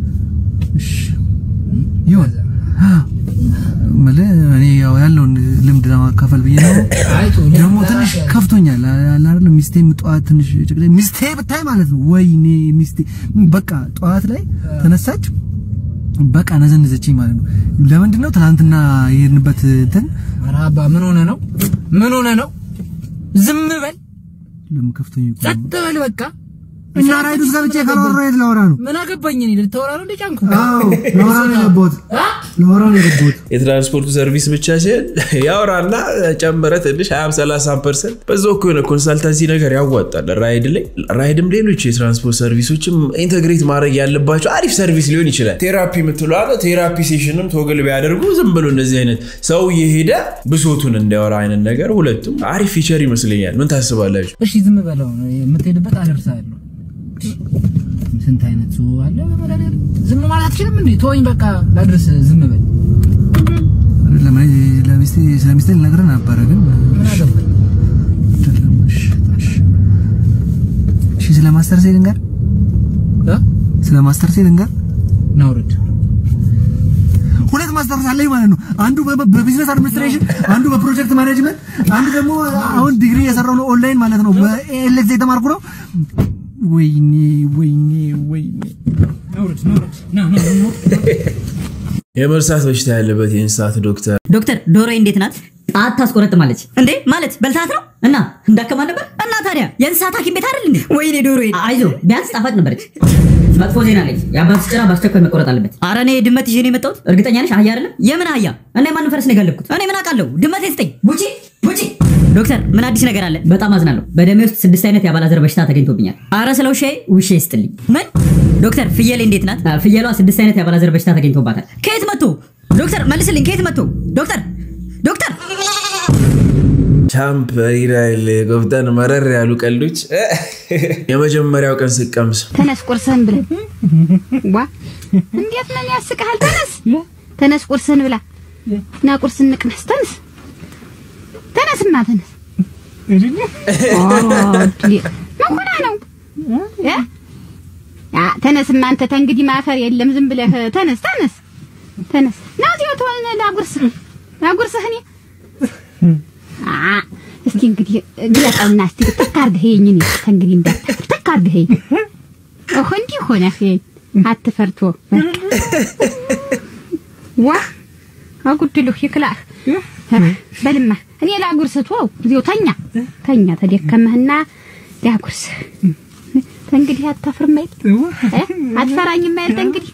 ይሁን የምልህ እኔ ያው ያለውን ልምድ ለማካፈል ብዬ ነው። ደግሞ ትንሽ ከፍቶኛል አለ አይደል? ሚስቴም ጠዋት ትንሽ ጭቅጭቅ ሚስቴ ብታይ ማለት ነው። ወይኔ ሚስቴ በቃ ጠዋት ላይ ተነሳች፣ በቃ ነዘነዘችኝ ማለት ነው። ለምንድን ነው ትናንትና የሄድንበት እንትን ኧረ አባ ምን ሆነ ነው? ምን ሆነ ነው? ዝም በል ለምን ከፍቶኝ እኮ ነው። ጸጥ በል በቃ። እና ራይድ ውስጥ ገብቼ ካላወራሁ የት ላወራ ነው? ምን አገባኝ እኔ ልታወራ ነው እንደ ጫንኩ? አዎ ላወራ ነው የገባሁት። ላወራ ነው የገባሁት። የትራንስፖርቱ ሰርቪስ ብቻ ሲሆን ያወራና ጨምረ ትንሽ 20 30 ፐርሰንት በዛው እኮ የሆነ ኮንሳልታንሲ ነገር ያዋጣል። ራይድ ላይ ራይድም ሌሎች የትራንስፖርት ሰርቪሶችም ኢንተግሬት ማድረግ ያለባቸው አሪፍ ሰርቪስ ሊሆን ይችላል። ቴራፒ የምትለው አለ ቴራፒ ሴሽንም ቶግል ቢያደርጉ ዝም ብሎ እንደዚህ አይነት ሰው እየሄደ ብሶቱን እንዲያወራ አይነት ነገር ሁለቱም አሪፍ ፊቸር ይመስለኛል። ምን ታስባላችሁ? እሺ ዝም በለው የምትሄድበት አደርሳለሁ። ስንት አይነት ሰው አለ በመድኃኒዓለም። ዝም ማለት አትችልም እንዴ? ተወኝ በቃ ላድርስ። ዝም በል ለምን ለሚስቴ ስለሚስቴ ልነግርህ ነበረ ግን ምን አገባኝ? አይደለም። እሺ፣ እሺ። እሺ ስለ ማስተር ሴ ልንገር ስለ ማስተርሴ ልንገር ናውርድ ሁለት ማስተርስ አለኝ ማለት ነው። አንዱ በ- በቢዝነስ አድሚኒስትሬሽን፣ አንዱ በፕሮጀክት ማኔጅመንት፣ አንዱ ደግሞ አሁን ዲግሪ የሰራው ነው ኦንላይን ማለት ነው። በኤልኤክስ የተማርኩ ነው። ወይኔ ወይኔ ወይኔ ናውርድ ናውርድ ና ና ና የመርሳት በሽታ ያለበት የእንስሳት ዶክተር ዶክተር ዶሮዬ እንዴት ናት? ጣት ታስቆረጥማለች እንዴ? ማለት በልታት ነው እና እንዳከማ ነበር እና ታዲያ የእንስሳት ሐኪም ቤት አይደል እንዴ? ወይኔ ዶሮዬ አይዞ ቢያንስ ጣፋጭ ነበረች። መጥፎ ዜና አለኝ። የአባትሽ ጭራ በአስቸኳይ መቆረጥ አለበት። አረ እኔ ድመት ይዤ ነው የመጣሁት። እርግጠኛ ነሽ አህያ አይደለም? የምን አህያ? እና የማንን ፈረስ ነው የጋለብኩት? እኔ ምን አውቃለሁ? ድመት ስጠኝ። ቡቺ ቡቺ። ዶክተር ምን አዲስ ነገር አለ? በጣም አዝናለሁ። በደሜ ውስጥ ስድስት አይነት የአባላዘር በሽታ ተገኝቶብኛል። አረ ስለ ውሻዬ ውሻ ይስጥልኝ። ምን ዶክተር ፍየሌ እንዴት ናት? አ፣ ፍየሏ ስድስት አይነት የአባላዘር በሽታ ተገኝቶባታል። ከየት መጥቶ? ዶክተር መልስልኝ። ከየት መጥቶ? ዶክተር ዶክተር ቻምፕ ይላል ጎፍጠን መረር ያሉ ቀልዶች የመጀመሪያው ቀን ስቀምስ ተነስ ቁርስህን ብላ። ዋ እንዴት ነው ያስቅሃል? ተነስ ተነስ ቁርስህን ብላ እና ቁርስ እንቅመስ። ተነስ ተነስማ ተነስ። ምን ሆነህ ነው እ? አ፣ ተነስማ አንተ ተንግዲህ ማፈር የለም። ዝም ብለህ ተነስ ተነስ ተነስ። ና እዚሁ ተሆነ ላጉርስህ ላጉርስህ እኔ አ፣ እስኪ እንግዲህ ግለጠውና እስቲ ትክ አድርገህ ይኸኝ እኔ ተንግዲህ እንዳታፍር ትክ አድርገህ ይኸኝ። ኦህ እንዲህ ሆነህ ይኸኝ አትፈርቶ ዋ አጉድሉህ ይክላህ በልማ እኔ ላጉርስህ ተወው እዚሁ ተኛ ተኛ ተደከመህና ላጉርስህ ተንግዲህ አታፍርም አይደል እ? አትፈራኝም አይደል ተንግዲህ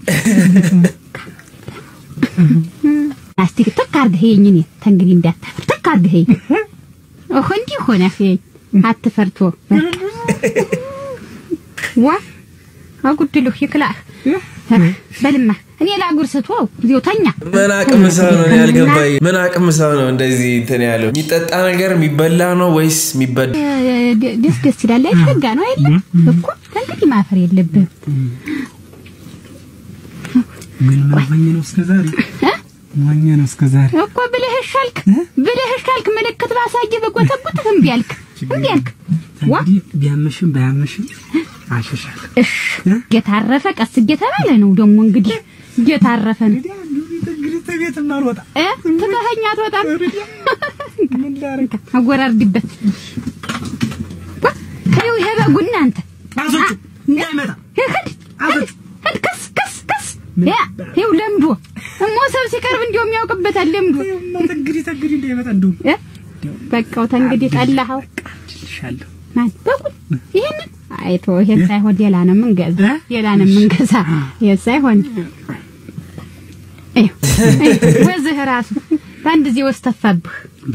እስቲ ትክ አድርገህ ይኸኝ እኔ ተንግዲህ እንዳታፍር ትክ አድርገህ ይኸኝ ኦህ እንዲህ ሆነህ ይኸኝ አትፈርቶ ዋ አጉድሉህ ይክላህ በልማ እኔ ላጉርስህ ተወው እዚሁ ተኛ ምን አቅም ሰው ነው እኔ ያልገባኝ ምን አቅም ሰው ነው እንደዚህ እንትን ያለው የሚጠጣ ነገር የሚበላ ነው ወይስ የሚበላ እ፣ ደ- ደስ ደስ ይላል አይደል? ጋ ነው አይደል እኮ ከእንግዲህ ማፈር የለብህም ምን ማኝ ነው እስከዛሬ ማኝ ነው እስከዛሬ እኮ ብለህ ሻልክ ብለህ ሻልክ ምልክት ባሳየ በጎተጉትህ እምቢ አልክ እምቢ አልክ ዋ ቢያምሽም ባያምሽም አሸሻል እሽ እየታረፈ ቀስ እየተባለ ነው ደግሞ እንግዲህ እየታረፈ ነው እንግዲህ ተቤት ማልወጣ እ ትተኸኝ አትወጣም ምን ላድርግ አጎራርድበት ዋ ይኸው ይሄ በጉ እናንተ አዞቹ እንዳይመጣ ሂድ ሂድ ሂድ ከስ ከስ ከስ ያ ይኸው ለምዶ እሞ ሰው ሲቀርብ እንዲያውም ያውቅበታል ለምዶ እንግዲህ ተንግዲህ እንዳይመጣ እንደውም እ በቃው ተንግዲህ ጠላኸው ሻለሁ ማን በጉን ይሄንን አይቶ ይሄን ሳይሆን ሌላ ነው የምንገዛ ሌላ ነው የምንገዛ ይሄ ሳይሆን ይኸው፣ ይኸው፣ ወዝህ ራሱ በአንድ ጊዜ ወስተፋብህ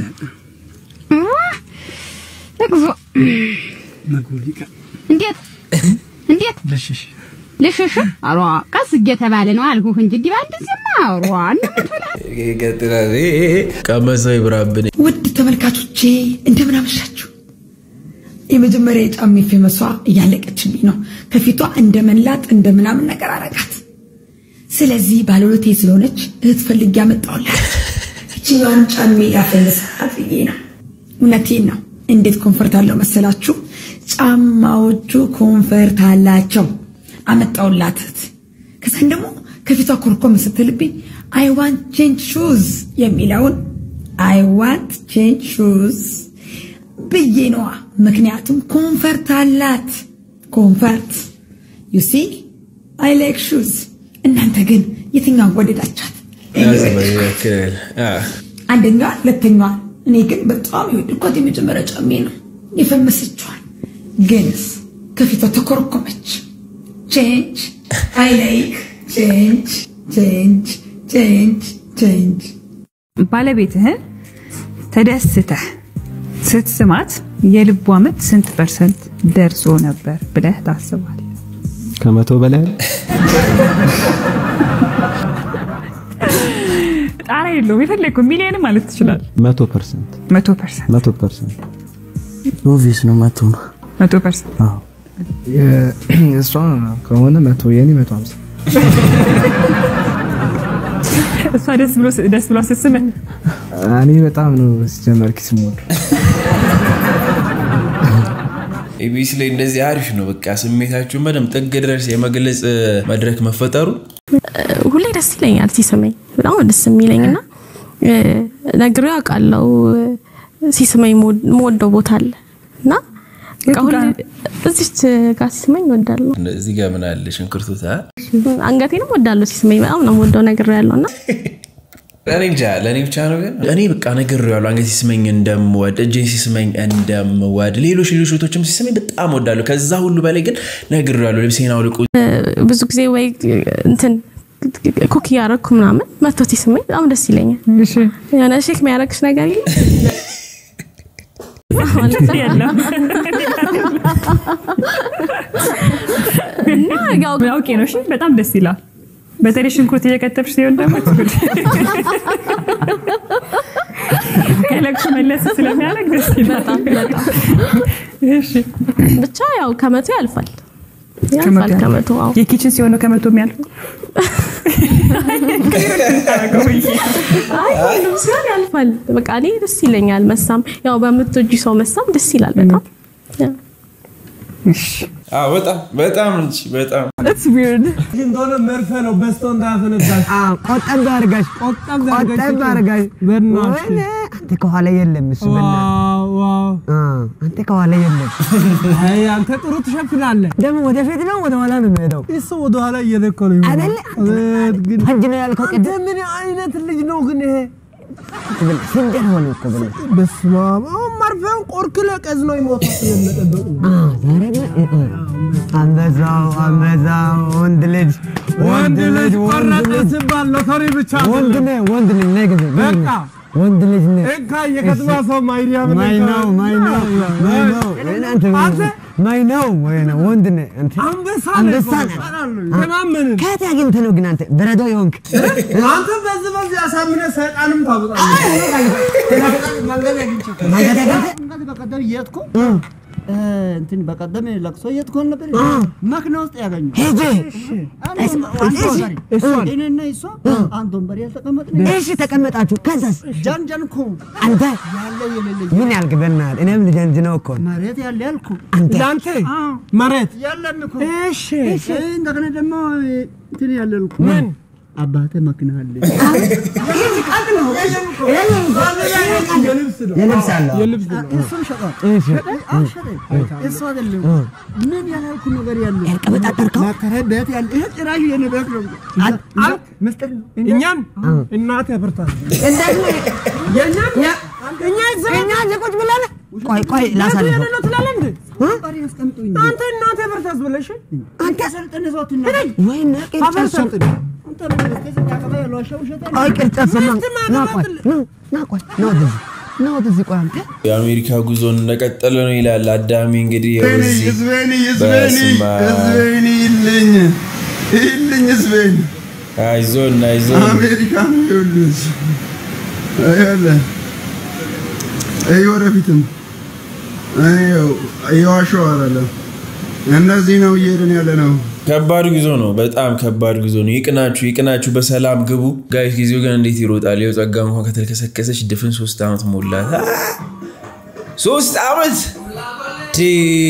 እግዞ ምግቡ ሊቀር እንዴት እንዴት ለሽሽ ልሽሽ አሯ ቀስ እየተባለ ነው አልኩህ እንጂ እንዲህ በአንድ ጊዜማ አሯ እንምትላ ይቀጥላል ቀመሰው ይብራብን ውድ ተመልካቾቼ እንደምን አመሻችሁ። የመጀመሪያ የጫሜ ፌመሷ እያለቀችብኝ ነው። ከፊቷ እንደ መንላጥ እንደ ምናምን ነገር አረጋት። ስለዚህ ባለሁለቴ ስለሆነች እህት ፈልጌ ያመጣሁላት ይችኛዋን ጫሜ ያፈልሳት ብዬ ነው። እውነቴን ነው። እንዴት ኮንፈርት አለው መሰላችሁ? ጫማዎቹ ኮንፈርት አላቸው። አመጣሁላት እህት። ከዛን ደግሞ ከፊቷ ኮርኮም ስትልብኝ አይ ዋንት ቼንጅ ሹዝ የሚለውን አይ ዋንት ቼንጅ ሹዝ ብዬ ነዋ። ምክንያቱም ኮንፈርት አላት። ኮንፈርት ዩ ሲ አይ ላይክ ሹዝ። እናንተ ግን የትኛውን ወደዳቻት? ያዝበክል አንደኛዋ፣ ሁለተኛዋ። እኔ ግን በጣም የወደድኳት የመጀመሪያ ጫሜ ነው። የፈመሰችዋል ግንስ ከፊቷ ተኮረኮመች። ቼንጅ አይ ላይክ ቼንጅ ቼንጅ ቼንጅ ቼንጅ ባለቤትህን ተደስተህ ስትስማት የልቧ ምት ስንት ፐርሰንት ደርሶ ነበር ብለህ ታስባለህ? ከመቶ በላይ ጣራ የለውም። የፈለግከው ሚሊዮን ማለት ትችላለህ። መቶ ፐርሰንት መቶ ፐርሰንት መቶ ፐርሰንት ኦቪየስ ነው መቶ ነው። መቶ ፐርሰንት እሷ ከሆነ መቶ የኔ መቶ ሀምሳ እሷ ደስ ብሎ ደስ ብሎ ስትስምህ እኔ በጣም ነው ሲጀመር ኪስ የምወደው። ኢቢኤስ ላይ እንደዚህ አሪፍ ነው። በቃ ስሜታችሁን በደምብ ጥግ ድረስ የመግለጽ መድረክ መፈጠሩ ሁሌ ደስ ይለኛል ሲስመኝ፣ በጣም ነው ደስ የሚለኝ እና ነግሬው ያውቃለው ሲስመኝ መወደው ቦታ አለ እና በቃ ሁሌ እዚች ጋር ሲስመኝ እወዳለሁ። እዚህ ጋር ምን አለ ሽንኩርቱታ አንገቴንም እወዳለሁ ሲስመኝ፣ በጣም ነው የምወደው ነግሬያለሁ እና እኔ እንጃ ለእኔ ብቻ ነው ግን እኔ በቃ ነግሬዋለሁ። አንገት ሲስመኝ እንደምወድ፣ እጄን ሲስመኝ እንደምወድ፣ ሌሎች ሌሎች ቦቶችም ሲስመኝ በጣም ወዳለሁ። ከዛ ሁሉ በላይ ግን ነግሬዋለሁ። ልብሴን አውልቁ ብዙ ጊዜ ወይ እንትን ኩክ እያደረግኩ ምናምን መቶ ሲስመኝ በጣም ደስ ይለኛል። የሆነ ሼክ የሚያደርግሽ ነገር አውቄ ነው። እሺ በጣም ደስ ይላል። በተለይ ሽንኩርት እየከተፍሽ ሲሆን ደግሞ ከለቅሶ መለስ ስለሚያደርግ ደስ ይላል። ብቻ ያው ከመቶ ያልፋል ያልፋል ከመቶ አዎ። የኪችን ሲሆን ነው ከመቶ የሚያልፈው። አይ ሁሉም ሲሆን ያልፋል። በቃ እኔ ደስ ይለኛል መሳም። ያው በምትወጂ ሰው መሳም ደስ ይላል በጣም አዎ፣ በጣም በጣም እንጂ በጣም It's weird. እንደሆነ መርፌ ነው በስቶ እንዳያፈነዳሽ። ቆጠብ አድርጋሽ ቆጠብ አድርጋሽ። ወይኔ አንተ ከኋላ የለም እሱ በእናትህ። አንተ ከኋላ የለም። አይ አንተ ጥሩ ትሸፍናለህ። ደግሞ ወደፊት ነው ወደ ኋላ ነው የሚሄደው? እሱ ወደ ኋላ እየለኮ ነው አይደለ? ፈጅ ነው ያልከው ቅድም። ምን አይነት ልጅ ነው ግን ይሄ? ስንዴር ሆነ እኮ ብለ በስመ አብ። አሁን መርፌውን ቆርክለ ቀዝ ነው ይሞታል ስለመጠበቅ ነው። አንበዛው አንበዛው ወንድ ልጅ ወንድ ልጅ ወንድ ልጅ ሲባል ሎተሪ ብቻ ወንድ ነህ ወንድ ልጅ ነህ ጊዜ በቃ ወንድ ልጅ ነህ እንካ የከተማ ሰው ማይሪያም ማይ ነው ማይ ነው ማይ ነው እናንተ ማይ ነው ወይ ነው ወንድ ነህ አንተ አንበሳ አንበሳ ነህ ተማመንን ከየት አግኝተህ ነው ግን አንተ በረዶ የሆንክ አንተ በዚህ በዚህ አሳምነህ ሰይጣንም ታውቃለህ መንገድ አግኝቼው መንገድ አግኝተህ በቀደም እየሄድኩ እንትን በቀደም ለቅሶ እየሄድኩ ነበር። መኪና ውስጥ ያገኙ ሂጂ እኔና እሷ አንድ ወንበር ያልተቀመጥን እሺ ተቀመጣችሁ ከዛስ ጃንጃንኩ አንተ ያለ የሌለ ምን ያልክ በእናትህ እኔም ልጀንጅነው እኮ ነው መሬት ያለ ያልኩ አንተ ለአንተ መሬት የለም እኮ እሺ እንደገና ደግሞ እንትን ያለ ያልኩ ምን አባቴ መኪና አለ የልብስ አለ እሱም ሸጠ እሺ እሱ አይደለም ምን ያላልኩ ነገር ያለ ማከራይ ቤት ያለ ይሄ ጭራሽ የኔ ቤት ነው ምስጢር ነው እኛን እናት ያበርታል እኛ እዚህ ቁጭ ብለን ቆይ ቆይ ላሳልፈው ነው ትላለህ እንዴ ባሪ ያስቀምጡኝ አንተ እናት ያበርታስ ብለሽ አንተ ሰልጠነ ሰው ትና ወይ ቅርጫት ሰልጥን ቆይ ቅርጫት ሰማን ና ቆይ ና ቆይ ና ወደዚህ ና ወደዚህ ቆይ አንተ የአሜሪካ ጉዞን እንደቀጠለ ነው ይላል አዳሚ። እንግዲህ ያው ህዝቤኒ እዚህ ህዝቤኒ ህዝቤኒ በስመ አብ። ህዝቤኒ ይልኝ ይልኝ ህዝቤኒ አይዞን አይዞን አሜሪካ ነው ይኸውልህ ይኸውልህ ይህ ወደፊትም የዋሸው አይደለም እነዚህ ነው እየሄድን ያለ ነው ከባድ ጉዞ ነው። በጣም ከባድ ጉዞ ነው። ይቅናችሁ ይቅናችሁ፣ በሰላም ግቡ ጋይስ። ጊዜው ግን እንዴት ይሮጣል! ይኸው ጸጋ እንኳን ከተልከሰከሰች ድፍን ሶስት ዓመት ሞላት። አ! ሶስት ዓመት ቲ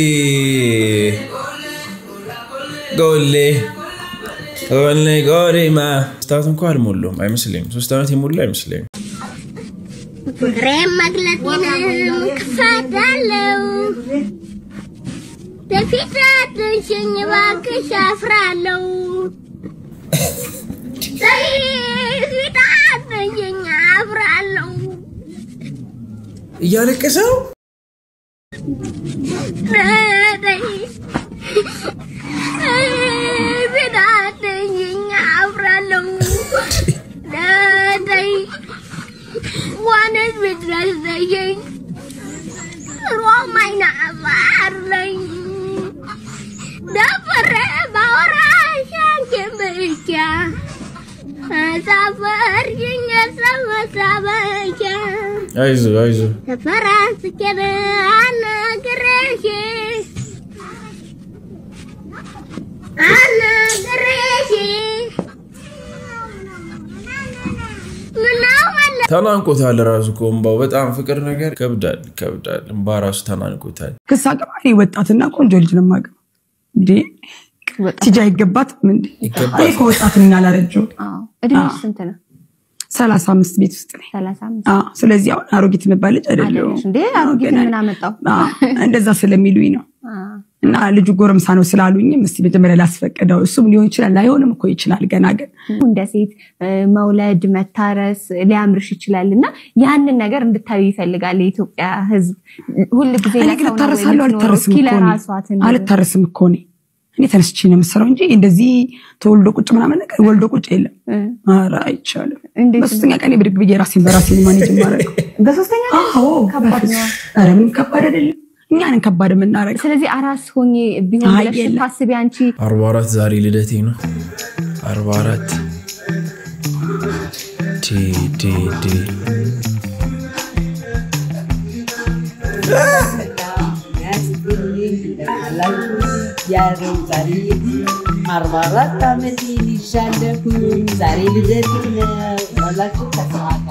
ጎሌ ጎሌ ጎሌማ ሶስት ዓመት እንኳ አልሞላውም አይመስለኝም። ሶስት ዓመት የሞላ አይመስለኝም። ፍቅሬን መግለጤንም ክፋዳለው በፊት አትንሽኝ እባክሽ አፍራለሁ በፊት አትንሽኝ አፍራለሁ እያለቀሰ ነው። ፊት አትንሽኝ አፍራለሁ ደደይ ዋነስ ብትረሰየኝ ሮማይና አባርለኝ ደፍሬ ባወራሽ አንቺን ብቻ አሳፈርሽኝ ሰመሳበቻ አይዞ አይዞ ተፈራንስቼን አናግሬሽ አናግሬሽ ምነው መለ ተናንቆታል ራሱ እኮ እምባው በጣም ፍቅር ነገር ይከብዳል ይከብዳል። እምባ ራሱ ተናንቆታል። ክስ አገባ እኔ ወጣትና ቆንጆ ልጅ ነው የማገባው። እንዴ ቲጂ አይገባትም እንዴ? እኔ እኮ ወጣት ነኝ አላረጀሁም። እድሜሽ ስንት ነው? ሰላሳ አምስት ቤት ውስጥ ነኝ። አዎ፣ ስለዚህ አሁን አሮጊት የምባል ልጅ አይደለሁም። አይደለሽ እንዴ? አሮጊት ገና- ምን አመጣው? አዎ፣ እንደዛ ስለሚሉኝ ነው። እና ልጁ ጎረምሳ ነው ስላሉኝም እስቲ መጀመሪያ ላስፈቅደው። እሱም ሊሆን ይችላል ላይሆንም እኮ ይችላል። ገና ግን እንደ ሴት እ፣ መውለድ መታረስ ሊያምርሽ ይችላል እና ያንን ነገር እንድታዩ ይፈልጋል የኢትዮጵያ ሕዝብ ሁል ጊዜ እኔ ግን እታረሳለሁ አልታረስም እኮ እኔ። አልታረስም እኮ እኔ እኔ ተነስቼ ነው የምሰራው እንጂ እንደዚህ ተወልዶ ቁጭ ምናምን ነገር ወልዶ ቁጭ የለም። ኧረ አይቻልም። በሶስተኛ ቀን ብድግ ብዬ ራሴን በራሴ ማኔጅ ማድረግ በሶስተኛ አዎ፣ ከባድ ነው። ኧረ ምንም ከባድ አይደለም። እኛንን ከባድ የምናደርገው ስለዚህ አራስ ሆኜ ቢሆን አይ ብለሽ የለም። ታስቢ አንቺ አርባ አራት ዛሬ ልደቴ ነው። አርባ አራት ዲ ዲ ዲ ያረው ዛሬ አርባ አራት ዓመት ይሻለሁኝ ዛሬ ልደት ነው ያላችሁ ተሰማጋ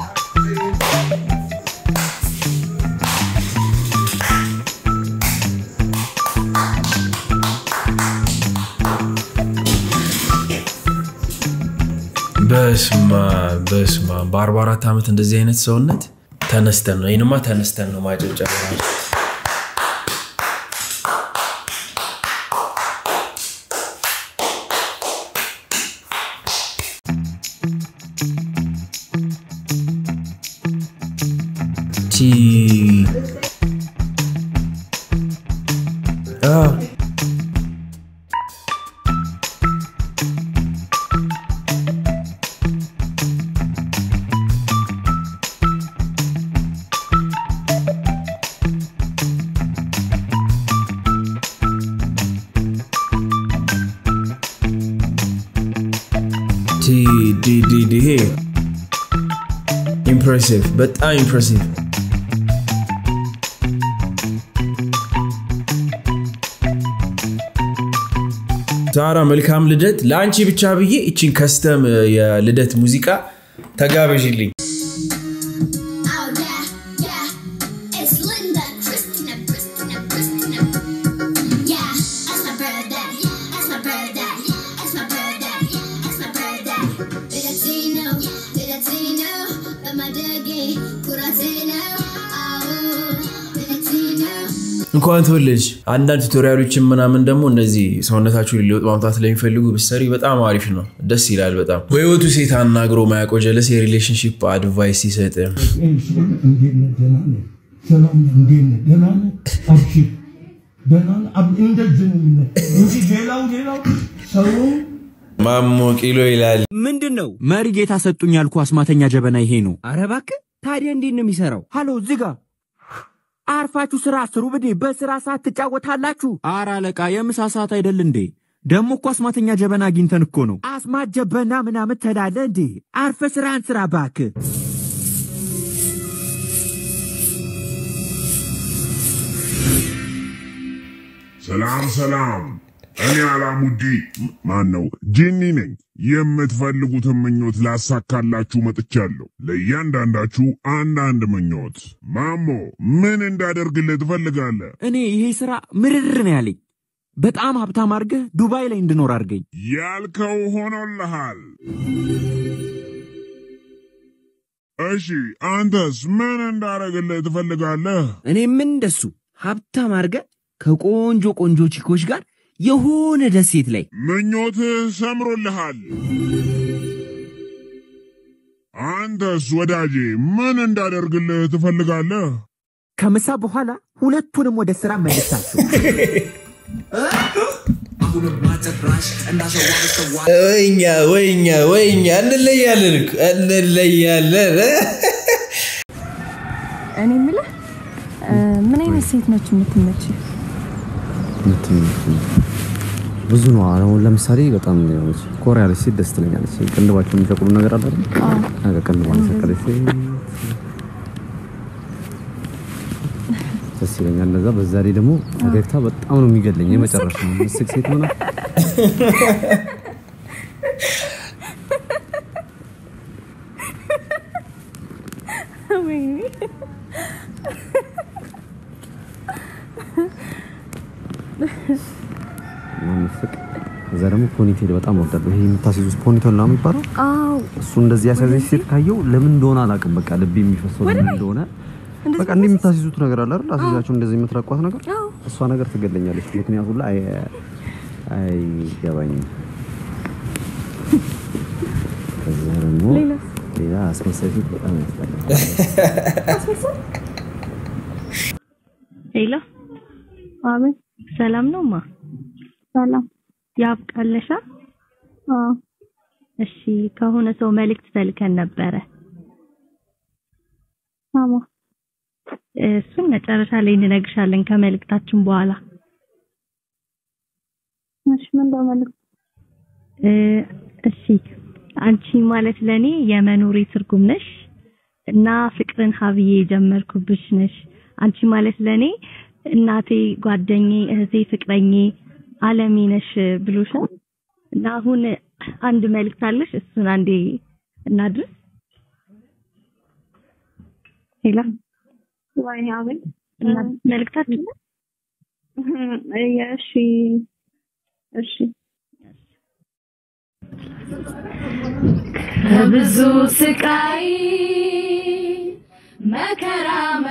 በስማ በስማ በአርባ አራት ዓመት እንደዚህ አይነት ሰውነት ተነስተን ነው ይህንማ ተነስተን ነው ማጨብጨብ ራሱ። ቲ አ ዲ ዲ ዲ ዲ ይሄ ኢምፕሬሲቭ በጣም ኢምፕሬሲቭ ዛራ መልካም ልደት ለአንቺ ብቻ ብዬ እቺን ከስተም የልደት ሙዚቃ ተጋበዥልኝ It's Linda, Christina, Christina, Christina. Yeah, that's my birthday. That's my birthday. That's my birthday. That's my birthday. Bilatino, Bilatino, Bamadagi, Kuratino. Oh, Bilatino. እንኳን ተወለድሽ። አንዳንድ ቱቶሪያሎችን ምናምን ደግሞ እነዚህ ሰውነታችሁን ሊወጥ ማምጣት ለሚፈልጉ ብትሰሪ በጣም አሪፍ ነው። ደስ ይላል በጣም በህይወቱ ሴት አናግሮ ማያውቀው ጀለስ የሪሌሽንሽፕ አድቫይስ ሲሰጥ ሰላም እንዴት ነህ? ደህና ነህ? አብሽር ደህና ነህ? አብ- እንደዚህ ነው የሚለው እንጂ ሌላው ሌላው ሰው ማሞ ቂሎ ይላል። ምንድን ነው መሪ ጌታ ሰጡኝ ያልኩ አስማተኛ ጀበና ይሄ ነው። አረ እባክህ ታዲያ እንዴት ነው የሚሰራው? ሃሎ እዚህ ጋር አርፋችሁ ስራ ስሩ ብዴ በስራ ሰዓት ትጫወታላችሁ። አረ አለቃ የምሳ ሰዓት አይደል እንዴ? ደግሞ እኮ አስማተኛ ጀበና አግኝተን እኮ ነው። አስማት ጀበና ምናምን ተላለ እንዴ? አርፈ ስራን ስራ እባክህ። ሰላም ሰላም፣ እኔ አላሙዲ ማን ነው ጂኒ ነኝ። የምትፈልጉትን ምኞት ላሳካላችሁ መጥቻለሁ። ለእያንዳንዳችሁ አንዳንድ ምኞት። ማሞ ምን እንዳደርግልህ ትፈልጋለህ? እኔ ይሄ ስራ ምርር ነው ያለኝ። በጣም ሀብታም አድርገህ ዱባይ ላይ እንድኖር አድርገኝ። ያልከው ሆኖልሃል። እሺ አንተስ ምን እንዳደርግልህ ትፈልጋለህ? እኔም እንደሱ ሀብታም አድርገህ ከቆንጆ ቆንጆ ቺኮች ጋር የሆነ ደሴት ላይ ምኞትህ ሰምሮልሃል። አንተስ ወዳጄ ምን እንዳደርግልህ ትፈልጋለህ? ከምሳ በኋላ ሁለቱንም ወደ ስራ መልሳቸው። ወይኛ ወይኛ ወይኛ እንለያለን እኮ እንለያለን። እኔ የምልህ እ፣ ምን አይነት ሴት ነች የምትመች? ብዙ ነው። አሁን ለምሳሌ በጣም የሆነች ኮር ያለች ሴት ደስ ትለኛለች። ቅንድባቸው የሚሰቅሉ ነገር አለ አይደል? ነገ ቅንድቧን የሰቀለች ሴት ደስ ይለኛል። እንደዛ በዛ ላይ ደግሞ ፈገግታ በጣም ነው የሚገለኝ። የመጨረሻ ነው ምስቅ ሴት ሆና ማንፍቅ እዛ ደግሞ ፖኒቴል በጣም ወዳለሁ። ይሄ የምታስይዙት ፖኒቴል ነው የሚባለው። አዎ እሱ እንደዚህ ያሳዘች ሴት ካየው ለምን እንደሆነ አላውቅም። በቃ ልብ የሚፈሰው ለምን እንደሆነ በቃ እንዲህ የምታስይዙት ነገር አለ አይደል? አስይዛችሁ እንደዚህ የምትረቋት ነገር እሷ ነገር ትገለኛለች። ምክንያቱ ላይ አይገባኝም። ከዛ ደግሞ ሌላስ? ሌላ አስመሳይ ሴት በጣም ያስጠላል። ሄሎ፣ አቤት። ሰላም ነው ማ? ሰላም። ያብቃለሻ? አዎ። እሺ፣ ከሆነ ሰው መልእክት ተልከን ነበረ። አማ እሱን መጨረሻ ላይ እንነግርሻለን ከመልእክታችን በኋላ። እሺ፣ ምን በመልእክት? እሺ፣ አንቺ ማለት ለኔ የመኖሬ ትርጉም ነሽ እና ፍቅርን ሀብዬ የጀመርኩብሽ ነሽ። አንቺ ማለት ለኔ እናቴ፣ ጓደኛዬ፣ እህቴ፣ ፍቅረኜ፣ አለሜ ነሽ ብሎሻል እና አሁን አንድ መልእክት አለሽ። እሱን አንዴ እናድርስ። ሄላ ወይኔ አቤት መልእክታችን እሺ እሺ ከብዙ ስቃይ መከራ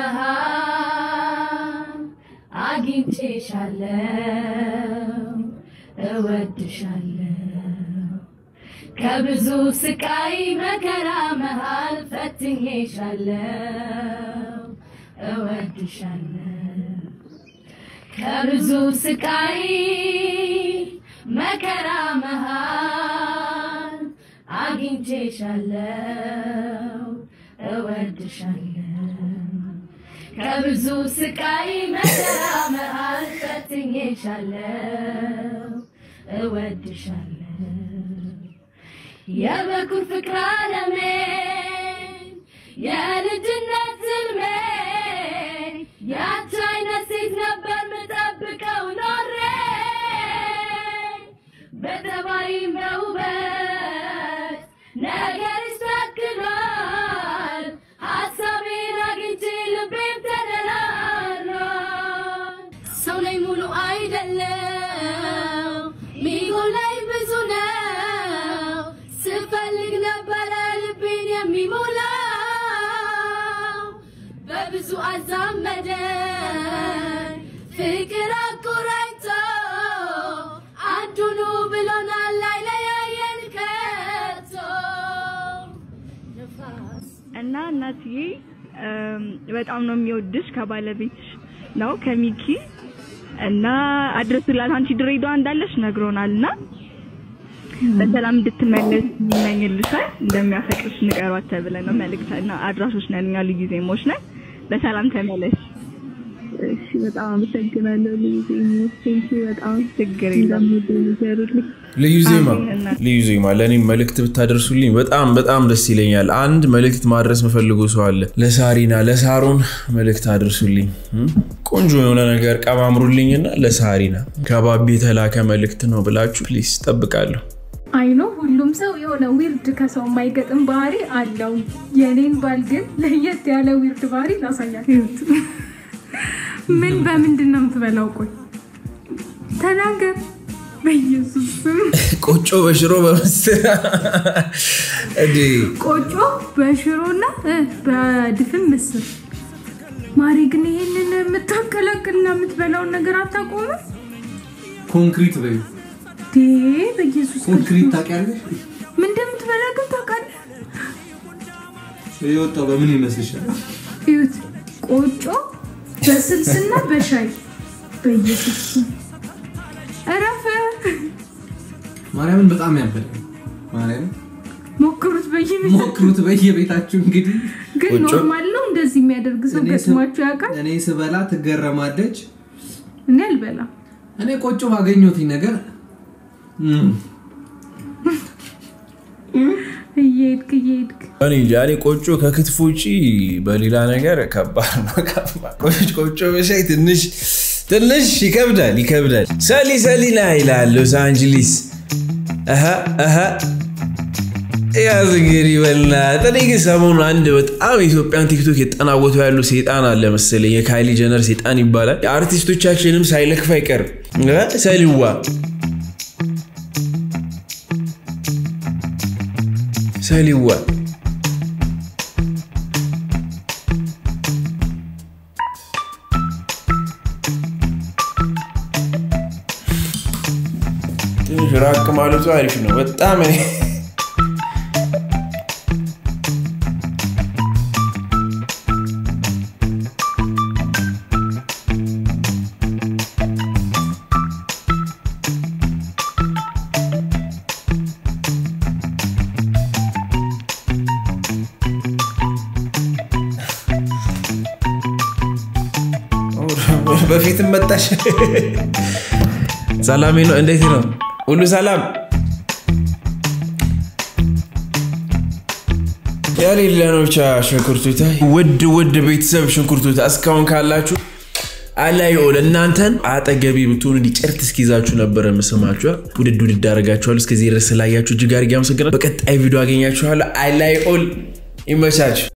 መሃል አግኝቼሻለሁ፣ እወድሻለሁ። ከብዙ ስቃይ መከራ መሃል ፈትኜሻለሁ፣ እወድሻለሁ። ከብዙ ስቃይ መከራ መሃል አግኝቼሻለሁ፣ እወድሻለሁ። ከብዙ ስቃይ መከራ መሃል ፈትኜሻለሁ፣ እወድሻለሁ። የበኩር ፍቅር ዓለሜን የልጅነት ሕልሜን ያች አይነት ሴት ነበር ምጠብቀው ኖሬ በጠባይም በውበት ነገርሽ ተክሏል ሀሳቤን አግኝቼ ልቤም ተደላሏል ሰው ላይ ሙሉ አይደለም ሚጎላይ ብዙ ነው ስፈልግ ነበረ ልቤን የሚሞላው በብዙ አዛመደን ፍቅር አቆራኝቶ አንዱኑ ብሎናል አይለያየን ከቶ እና እናትዬ እም፣ በጣም ነው የሚወድሽ ከባለቤትሽ ነው ከሚኪ እና አድረሱላት አንቺ ድሬዳዋ እንዳለሽ ነግሮናል እና በሰላም እንድትመለስ ይመኝልሻል እንደሚያፈቅርሽ ንገሯት ተብለን ነው መልእክት እና አድራሾች ነን እኛ ልዩ ዜሞች ነን በሰላም ተመለሽ እሺ በጣም አመሰግናለሁ ልዩ ዜሞች ቴንኪ በጣም ችግር የለም እንደምትነገሩልኝ ልዩ ዜማ አሜን። ልዩ ዜማ ለእኔም መልእክት ብታደርሱልኝ በጣም በጣም ደስ ይለኛል። አንድ መልእክት ማድረስ የምፈልገው ሰው አለ። ለሳሪና ለሳሮን መልእክት አድርሱልኝ። እም? ቆንጆ የሆነ ነገር ቀማምሩልኝና ለሳሪና ከባቢ የተላከ መልእክት ነው ብላችሁ ፕሊስ ጠብቃለሁ። አይኖ ሁሉም ሰው የሆነ ዊርድ ከሰው የማይገጥም ባህሪ አለው። የኔን ባል ግን ለየት ያለ ዊርድ ባህሪ ላሳያችሁ። ምን በምንድን ነው የምትበላው? ቆይ ተናገር። በኢየሱስ ስም ቆጮ በሽሮ በምስር እንዴ! ቆጮ በሽሮና እ በድፍን ምስር። ማሪ ግን ይሄንን የምታቀላቅልና የምትበላውን ነገር አታቆምም? ኮንክሪት በይ ዴ በኢየሱስ ኮንክሪት ክርስቶስ ታውቂያለሽ? ምን እንደምትበላ ግን ታውቃለህ? የወጣው በምን ይመስልሻል? እዩት፣ ቆጮ በስልስና በሻይ በኢየሱስ ስም እረፍ። ማርያምን በጣም ያበደ ማርያም ሞክሩት በየቤት ሞክሩት በየቤታችሁ እንግዲህ ግን ኖርማል ነው እንደዚህ የሚያደርግ ሰው እኔ ስ- ገጥሟችሁ ያውቃል? እኔ ስበላ ትገረማለች። እኔ አልበላም። እኔ ቆጮ ባገኘሁትኝ ነገር እም፣ እየሄድክ እየሄድክ እኔ እንጃ እኔ ቆጮ ከክትፎ ውጪ በሌላ ነገር ከባድ ነው። ቆጮ ቆጮ በሻይ ትንሽ ትንሽ ይከብዳል ይከብዳል። ሰሊ ሰሊና ይላል ሎስ አንጀሊስ። አሀ አሀ ያዝ እንግዲህ በእናትህ። እኔ ግን ሰሞኑን አንድ በጣም የኢትዮጵያን ቲክቶክ የጠናወቱ ያሉ ሴጣን አለ መሰለኝ። የካይሊ ጀነር ሴጣን ይባላል። የአርቲስቶቻችንም ሳይለክፍ አይቀርም እ ሰሊዋ ሰሊዋ ትንሽ ራቅ ማለቱ አሪፍ ነው በጣም እኔ በፊትም መጣሽ። ሰላሜ ነው። እንዴት ነው? ሁሉ ሰላም የሌለ ነው። ብቻ ሽንኩርቱታ ውድ ውድ ቤተሰብ ሽንኩርቱታ እስካሁን ካላችሁ አላየው እናንተን አጠገቢ ብትሆኑ እንዲጨርት እስኪይዛችሁ ነበረ ምስማችሁ ውድድ ውድድ አደርጋችኋለሁ። እስከዚህ ድረስ ስላያችሁ እጅግ አድርጌ አመሰግናለሁ። በቀጣይ ቪዲዮ አገኛችኋለሁ። አላየው ይመቻችሁ።